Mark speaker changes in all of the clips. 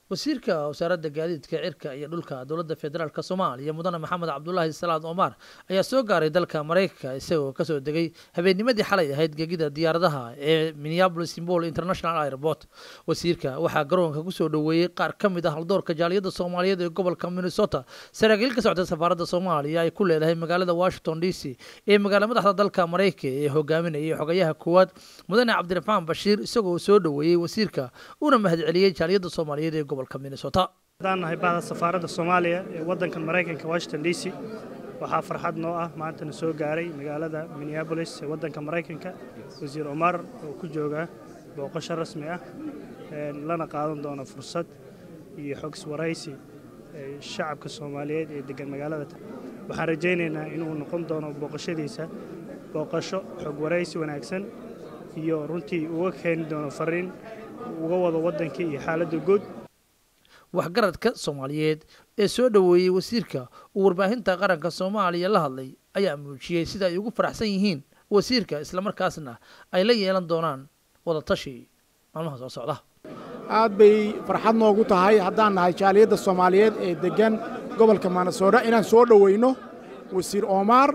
Speaker 1: wasiirka wasaaradda gaadiidka cirka iyo dhulka dowladda federaalk soomaaliya mudane maxamed cabdulaahi salaad omar ayaa soo gaaray dalka maraykanka isagoo kasoo degay habeennimadii xalay ahayd gegida diyaaradaha ee minneabolis simbol international airport wasiirka waxaa garoonka kusoo dhoweeyey qaar ka mid ah haldoorka jaaliyadda soomaaliyeed ee gobolka minnesota saraakiil ka socda safaaradda soomaaliya ay ku leedahay magaalada washington d c ee magaala madaxda dalka maraykanka ee hogaaminayay xogayaha koowaad mudane cabdiraxmaan bashiir isagoo soo dhoweeyey wasiirka una mahadceliyey jaaliyadda soomaaliyeed ee gobolka minnesota
Speaker 2: haddaan nahay bahda safaaradda soomaaliya ee waddankan maraykanka washington d c waxaa farxad noo ah maantana soo gaaray magaalada minneabolis ee waddanka maraykanka wasiir omar oo ku jooga booqasho rasmi ah lana qaadan doono fursad iyo xogs waraysi shacabka soomaaliyeed ee degan magaalada waxaan rajaynaynaa inuu noqon doono booqashadiisa booqasho xog waraysi wanaagsan iyo runtii uga keeni doono fariin uga wado waddankii iyo xaaladda guud
Speaker 1: waxgaradka soomaaliyeed ee soo dhoweeyey wasiirka uu warbaahinta qaranka soomaaliya la hadlay ayaa muujiyey sida ay ugu faraxsan yihiin wasiirka islamarkaasna ay la yeelan doonaan wadatashi maalmaha soo socda
Speaker 3: aad bay farxad noogu tahay haddaan nahay jaaliyadda soomaaliyeed ee deggan gobolka maanasoodha inaan soo dhoweyno wasiir omar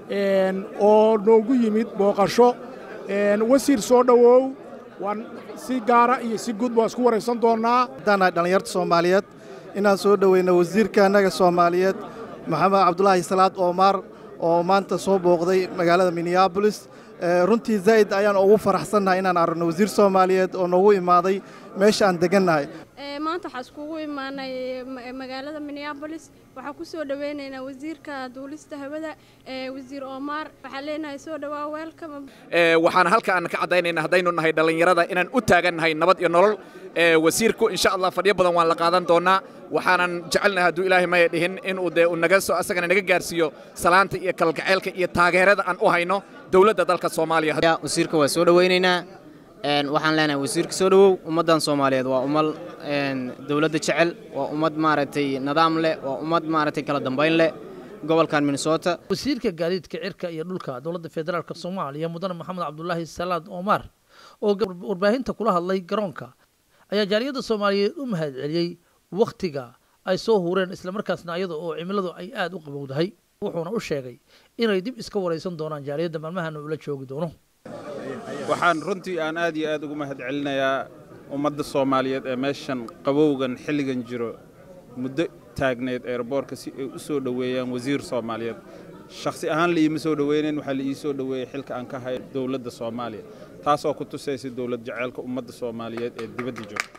Speaker 3: oo noogu yimid booqasho wasiir soo dhowow waan si gaara iyo si guud baan isku waraysan doonnaa
Speaker 4: haddaan nahay dhallinyarta soomaaliyeed inaan soo dhoweyno wasiirka annaga soomaaliyeed maxamed cabdulaahi salaad omar oo maanta soo booqday magaalada minneabolis runtii zaa'id ayaan ugu faraxsannahay inaan aragno wasiir soomaaliyeed oo noogu imaaday meesha aan degannahay
Speaker 5: maanta waxaa iskugu imaanay magaalada minneabolis waxaa ku soo dhoweynaynaa wasiirka duulista hawada wasiir omar waxaan leenahay soo dhowaa welcome
Speaker 6: waxaan halka aan ka caddaynaynaa haddaynu nahay dhallinyarada inaan u taagannahay nabad iyo nolol wasiirku insha allah fadhiyo badan waan la qaadan doonaa waxaanan jecelnahay hadduu ilaahay maya dhihin inuu dee naga soo asagana naga gaarsiiyo salaanta iyo kalgaceylka iyo taageerada aan u hayno dowladda dalka soomaaliya
Speaker 7: wasiirka waa soo dhoweynaynaa waxaan leenahay wasiirka soo dhowow ummaddan soomaaliyeed waa ummad dowladda jecel waa ummad maaragtay nidaam leh waa ummad maaragtay kala dambayn leh gobolkan minnesota
Speaker 1: wasiirka gaadiidka cirka iyo dhulka dowladda federaalk soomaaliya mudane maxamed cabdulaahi salaad omar oo warbaahinta kula hadlay garoonka ayaa jaaliyadda soomaaliyeed u mahadceliyey wakhtiga ay soo hureen islamarkaasna iyada oo cimiladu ay aada u qabowdahay wuxuuna u sheegay inay dib iska waraysan doonaan jaaliyadda maalmahana ula joogi doono
Speaker 8: waxaan runtii aan aad iyo aad ugu mahad celinayaa ummadda soomaaliyeed ee meeshan qabowgan xilligan jiro muddo taagneed eerboorka si ay u soo dhoweeyaan wasiir soomaaliyeed shakhsi ahaan liiima soo dhoweynayn waxaa la ii soo dhoweeyey xilka aan ka hayo dowladda soomaaliya taasoo ku tusaysa dowlad jaceylka ummadda soomaaliyeed ee dibadda joogta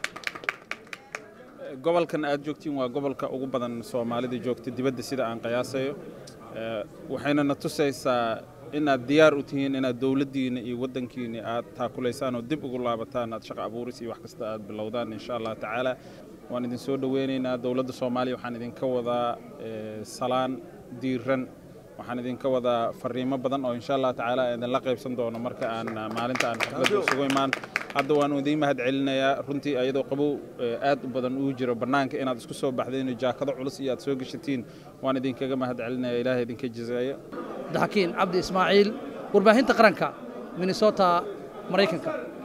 Speaker 8: gobolkan aad joogtiin waa gobolka ugu badan soomaalida joogta dibadda sida aan qiyaasayo waxayna na tusaysaa inaad diyaar u tihiin inaad dowladdiina iyo waddankiina aad taakulaysaan oo dib ugu laabataan aad shaqa abuuris iyo wax kasta aad bilowdaan insha allah tacaala waan idin soo dhoweynaynaa dowladda soomaaliya waxaan idinka wadaa salaan diiran waxaan idinka wadaa fariimo badan oo insha allah tacaala idinla qaybsan doono marka aan maalinta aan xafladda isugu imaan hadda waan idiin mahad celinayaa runtii ayadoo qabow aad u badan uu jiro bannaanka inaad isku soo baxdeen jaakado culus iyo aad soo geshatiin waan idinkaga mahad celinaya ilaahay idinka jazeeyo
Speaker 1: daxakiin cabdi ismaaciil warbaahinta qaranka minnesota maraykanka